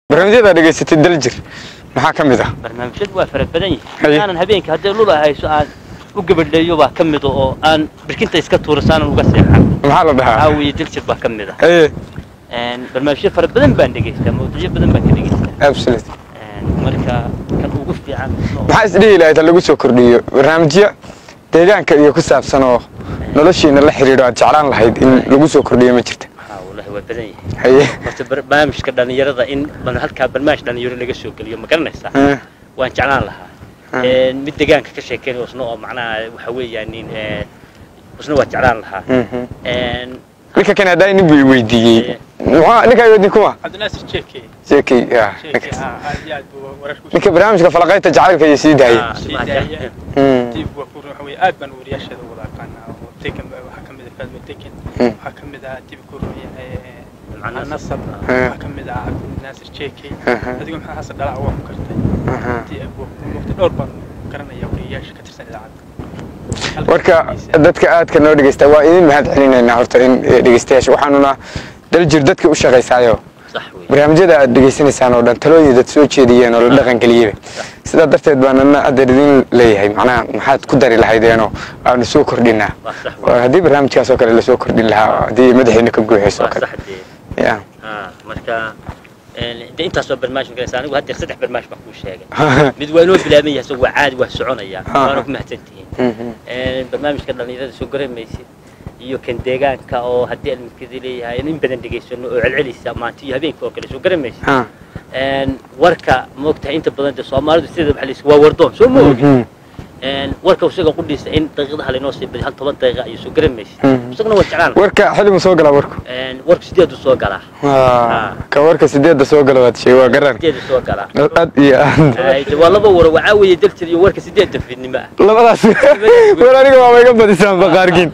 barnaamijyada dhegaysatay daljir maxaa ka mid ah barnaamijyadu waa fara badan Haye. yihiin aanan habeenkii haddii lula hayso aan u gabadheeyo baa ka mid oo aan birkinta iska tuurasaanan uga seexan maxaa la dhahaa caawiye diljir baa ka mid ah ee Een, barnaamijyo fara badan baan dhegaystaa mawduucyo badan baan ka dhegaystaa absolute Een, marka kan ugu fiican oo- maxaa isdhihi lahayd ha lagu soo kordhiyo barnaamijyo deegaanka iyo ku saabsan oo noloshiina la xidhiidho aad jeclaan lahayd in lagu soo kordhiyo ma jirta Haa, wallahi waa badan yihiin haye horta barnaamijka dhalinyarada in bal halkaa barnaamij dhalinyaro laga soo geliyo ma garanaysaa Eh, waan jeclaan lahaa Hmm. Een, mid deegaanka ka sheekeynaya isna oo macnaha waxa weeyaan nin ee, isna waa jeclaan lahaa mhm. Een, ninka kan haddaa nin buu i weydiiyey Haye. Maxaa- ninkaa weydin kuma cabdinaasir jeeke sheekay ah, jeeke ninkaas. haa aad iyo aad buu wararku ninka barnaamijka falaqaynta jacaylka iyo sii daayay ah, sii waa daaya. jecel- Mm. dib waa ku waxa weeye aad baan wariyaasheeda wada aqaanaa oo tekan waxaa ka mid ah faadmo tekan Mm. waxaa ka mid ah dib ku ruuyahay Macnaa nasab nasab. waxaa ka mid ah cabdinaasir jeeke Aha. adigu maxaa xasan dhalac waa ku kartay Aha. Dib waa- waqti dhowr baan garanaya wariyaasha ka tirsan idaacadda warka dadka aadka noo dhegeysta waa idin mahad celinaynaa horta in eh, dhegeystayaasha waxaanuna daljir dadka u shaqaysaayo sax wey barnaamijyada aad dhegeysanaysaan oo dhan talooyin dad soo jeediyeen oo la dhaqan geliyeyba sidaa darteed baan ana adeer idin leeyahay macnaha maxaad ku dari lahaydeenoo aanu soo kordhinaa waa sax Waa wey haddii barnaamijkaas oo kale lasoo kordhin lahaa haddii madaxiina ka guuxayso oo waa kale sax dee ya haa marka een, dee intaasoo barnaamij magaraysa anigu haddeer saddex barnaamij baan kuu sheegay mid waa inoo bilaaban yahay isagoo waa caadi waa soconaya Ah. waana ku mahadsantihiin Mhm. Een, barnaamijka dhalinyarada soo garamaysid iyo kan deegaanka oo haddii almidkadi leeyahay in badan dhegaysano oo celcelisa maanta iyo habeenka oo kale soo garamaysid Ha. Een, warka maogtahay inta badan dee soomaalidu sideeda waxa la yidhi waa wardoon soo ma ogin Mhm. Een, warka isaga qudhiisa in daqiiqadaha laynoo sii badiyo hal toban daqiiqa ayuu soo garamaysid Mhm. isaguna waa jeclaan warka xillimu soo galaa warku Een, warku sideedu soo galaa Ah, ka warka sideedda soo gala waad sheegay waa garan sideedu soo galaa aad iyo aad Ay, dee waa laba waro waxaa weeye daljir iyo warka sideedda fiidnimo ah labadaas war aniga waaba iga badisaan baqaarkiin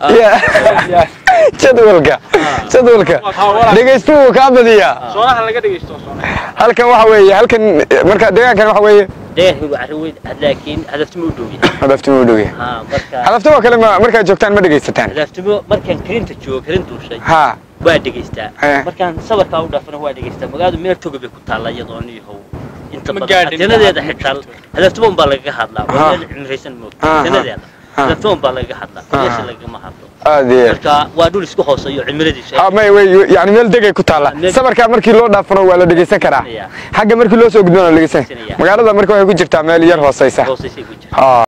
Ya. jadwalka jadwalka dhegaystuhu kaa badiyaa soonaha laga dhegeysto soonaha halkan waxa weeye halkan marka deegaankan waxa weeye deegaanka waa arrin weyn laakiin hadaftimo u dhow yahay hadaftimo u dhow yahay haa marka hadaftimo kale ma markaad joogtaan ma dhegaysataan hadaftimo markaan karinta joogo karin duushay ha waa dhegaystaa Eh. markaan sabarkaa u dhaafana waa dhegaystaa magaaladu meel toga bay ku taalla iyadoo niyahow inta Ma badan gaadhin atinadeeda ma xitaa jirto. hadaftimo unbaa lagaga hadlaa Ah. waa meel cimraysan moogta Ah, ah. atinadeeda Ah. hadaftimo unbaa lagaga hadlaa Ah. meesha lagama hadlo aad iyo aad marka waa dhul isku hooseeyo cimiladiisu ha may wey yani meel degay ku taalla Meel- sabarkaa markii loo dhaafano waa la dhegaysan karaa Ya. xagga markii loo soo gudbana la dhegaysan Dhegaysanaya. magaalada marka waxay ku jirtaa meel yar hooseysa hooseysay ku jirta ha